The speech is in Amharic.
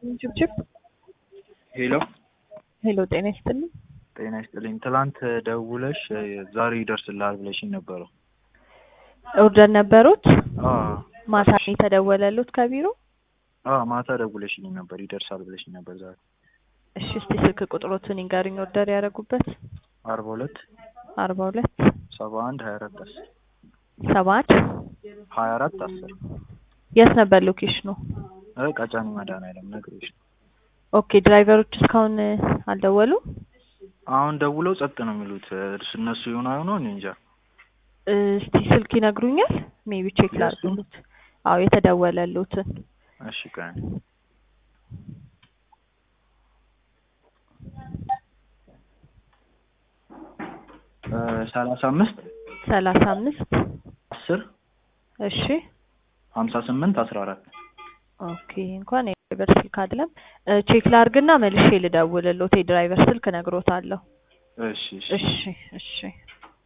ችብችብ ሄሎ ሄሎ፣ ጤና ይስጥልኝ። ጤና ይስጥልኝ። ትላንት ደውለሽ ዛሬ ይደርስልሃል ብለሽኝ ነበረው። ኦርደር ነበሩት? አዎ ማታ ነው የተደወለሉት ከቢሮ? አዎ ማታ ደውለሽልኝ ነበር ይደርሳል ብለሽኝ ነበር ዛሬ። እሺ፣ እስቲ ስልክ ቁጥሮቱን ይንገሩኝ ኦርደር ያደረጉበት። አርባ ሁለት አርባ ሁለት ሰባ አንድ ሀያ አራት አስር ሰባ አንድ ሀያ አራት አስር የት ነበር ሎኬሽኑ? እ ቀጨኔ መድኃኒዓለም ነግሬሽ ነው። ኦኬ፣ ድራይቨሮች እስካሁን አልደወሉም? አሁን ደውለው ጸጥ ነው የሚሉት እርስ እነሱ ይሆን አይሆኑ እኔ እንጃ። እስቲ ስልክ ይነግሩኛል? ሜቢ ቼክ ላድርግሎት። አዎ የተደወለሉትን እሺ ቀን ሰላሳ አምስት ሰላሳ አምስት አስር እሺ ሀምሳ ስምንት አስራ አራት ኦኬ እንኳን የድራይቨር ስልክ አይደለም። ቼክ ላድርግና መልሼ ልደውልሎት። የድራይቨር ስልክ ነግሮታለሁ። እሺ እሺ እሺ እሺ